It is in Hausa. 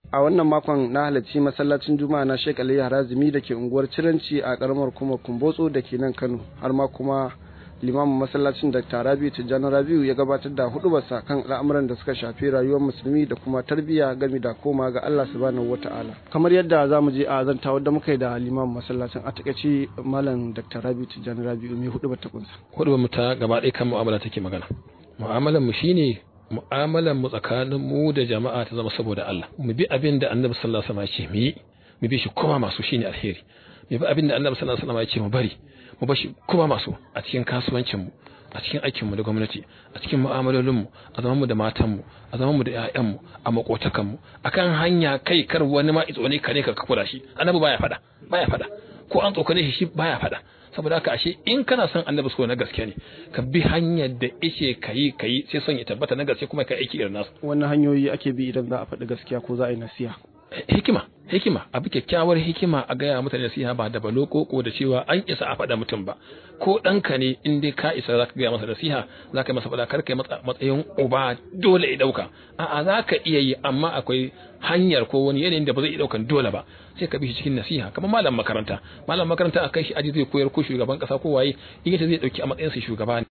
a wannan makon na halarci masallacin juma'a na Sheikh Ali Harazimi da ke unguwar Ciranci a karamar kuma Kumbotso da ke nan Kano har ma kuma limamin masallacin Dr. Rabiu Tijjani Rabiu ya gabatar da hudubarsa kan al'amuran da suka shafi rayuwar musulmi da kuma tarbiyya game da koma ga Allah subhanahu wata'ala kamar yadda za mu je a zanta wadda muka yi da limamin masallacin a takaice malam Dr. Rabiu Tijjani Rabiu mai hudubar ta kunsa hudubar mu ta gaba ɗaya kan mu'amala take magana mu'amalar mu shine mu'amalar mu tsakanin mu da jama'a ta zama saboda Allah mu bi abin da Annabi sallallahu alaihi wasallam ya ce mu yi mu bi shi kuma masu shine alheri mu bi abin da Annabi sallallahu alaihi wasallam ya ce mu bari mu bashi kuma masu a cikin kasuwancin mu a cikin aikin mu da gwamnati a cikin mu'amalolin mu a zaman mu da matan mu a zaman mu da ƴaƴan mu a makotakan mu akan hanya kai kar wani ma itso ne ka ne ka kura shi annabi baya fada baya fada ko an tsokane shi shi baya fada saboda haka ashe in kana son annabi so na gaske ne ka bi hanyar da yake kayi kayi sai son ya tabbata na gaske kuma ka aiki irin nasu wannan hanyoyi ake bi idan za a faɗi gaskiya ko za a yi nasiha hikima hikima abu kyakkyawar hikima a gaya mutane nasiha ba da balo ko da cewa an isa a faɗa mutum ba ko ɗanka ne in dai ka isa zaka gaya masa nasiha zaka masa faɗa kar kai matsayin uba dole ya ɗauka a'a zaka iya yi amma akwai hanyar ko wani yanayin da ba zai iya ɗaukan dole ba sai ka bi shi cikin nasiha kamar malam makaranta malam makaranta a kai shi aji zai koyar ko shugaban kasa ko waye in yace zai ɗauki a matsayin sa shugaba